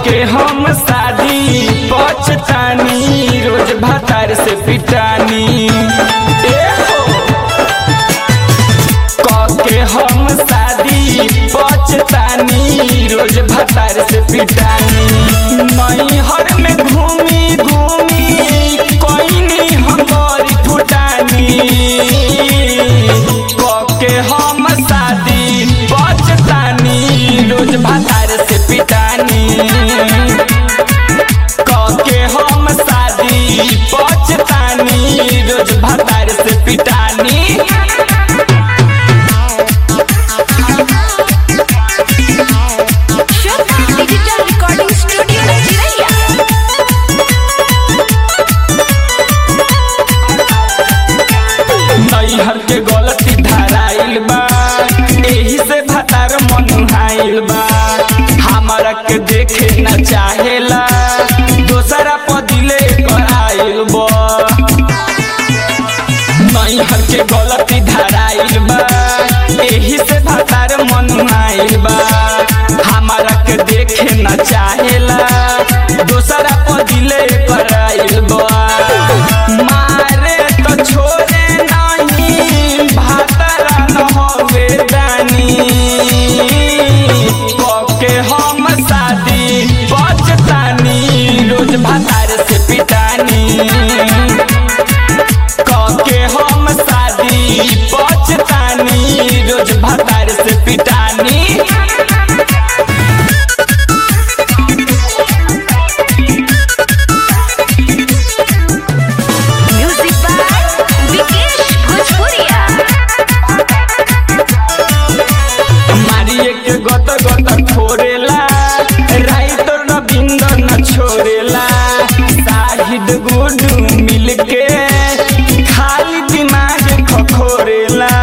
के हम शादी पछतानी रोज भातार से पिटानी ए हो के हम शादी पछतानी रोज भातार से पिटानी नैहर में घूमी घूमी कोई हम बड़ी फुटानी के हम शादी पछतानी रोज भातार से पिटानी के हम शादी पछतानी रोज भातार से पिटानी श्वेता डिजिटल रिकॉर्डिंग स्टूडियो चिरैया नैहर के गलती धराइल बा एही से भतार मनुहाइल बा हमारा के देखे न चाहेला दोसरा पदिले कराइल बा नैहर के गलती धराइल बा एही से भतार मनुहाइल बा हमारा के देखे न चाहेला दोसरा पदिले कराइल बा मारे तो छोड़े नहीं भातरा न होवे दानी के हम शादी बचतानी रोज भातार से पिटानी के हम शादी बचतानी रोज भातार से पिटानी म्यूजिक बाय विकेश भोजपुरिया मारिए के गत गत छोड़ेला राइटर रविंद्र न छोड़ेला शाहिद गुडू मिल के खाली दिमाग खखोरेला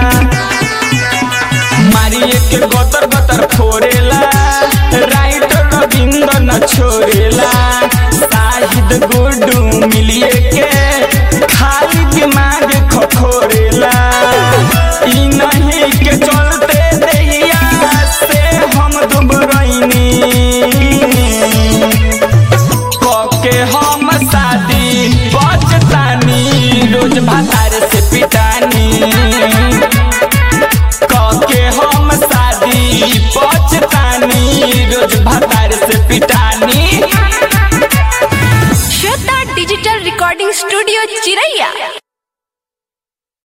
मारिए के गतर गतर फोड़ेला राइटर रविंद्र न छोड़ेला शाहिद गुडू मिलिए के खाली दिमाग खखोरेला ई नहीं के चलते देहिया से हम दुबरैनी के हम शादी बचतानी रोज भातार से पिटानी के हम शादी बचतानी रोज भातार से पिटानी श्वेता डिजिटल रिकॉर्डिंग स्टूडियो चिरैया